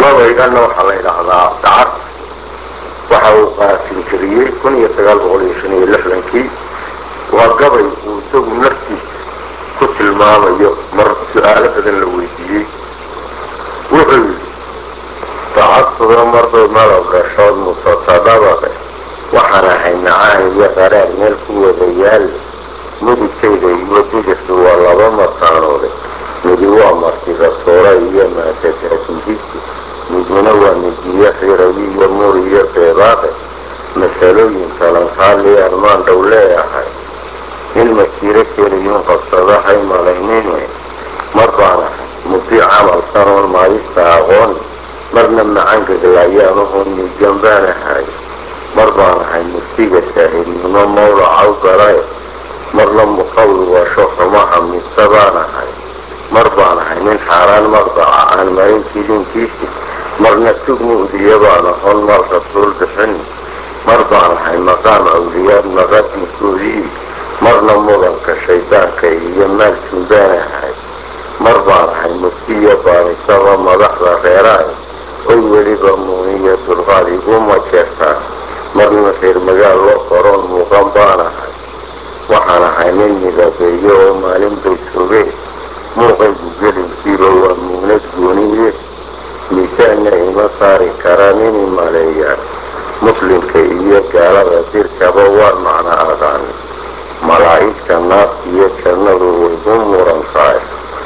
gabayganna waxaa la yidhaahdaa dacar waxa uu qaasinkariyey kun iyo sagaal boqol iyo shan iyo lixdankii waa gabay uu isagu naftiisa ku tilmaamayo mar su-aalo badan la weydiiyey wuxuu yidhi dacadtuda mardood malab dhashood musasadabade waxaan ahay macaan iyo qaraar meel ku wada yaal mudigtayda iyo digirtu waa laba mataanoode midi waa martida soora iyo maatadaasindisi midina waa midiyo xirayi iyo muri iyo beebaaqe masalooyin kalankaali armaan dhow leeyahay in masiiro keliyuun qabsado hay malaynine mar baan ahay mudi camal sanoon maadista aqooni marna macangaglayaanahoo miigan baan ahay mar baan ahay muftiga saahilnimo mawlacaw galae marna muqawi washo xumaha mise baan ahay mar baan ahay nin xaaraan maqdaca aan marin jilinkiisi marna tug mu'diya baan ahon mal rasuul bixin mar baan ahay maqaam awliyaad maqadinkoodii marna mudanka shaydaanka iyo maalkin baan ahay mar baan ahay muftiya baanisaba madaxda reeraay oy weliba muuniya dulqaad iguma jeertaan marna reer magaal loo qaroon muuqan baan ahay waxaan ahay nin midabeeyo oo maalin bay sogeen muuqaygu gelinkiiba waa muunad gooniye miisaanna ima saari karaa nini maleeyaan muslimka iyo gaalada dirkaba waan macno aqaani malaa'igta naafta iyo jannadu waygu muran tahay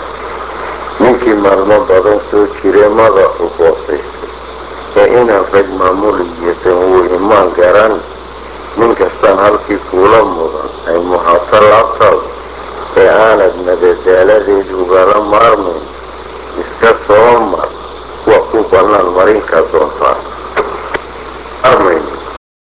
ninkii maalmo badan soo jire madaxu boosaystay ee inaan rag maamuliyadan wuu imaan garan nin kastaan halkii kuula mudan ay muhaato laabtaadu ee aanad madadaaladeed ugala maarmayn iska soo mar waa ku bannaan marinka doonta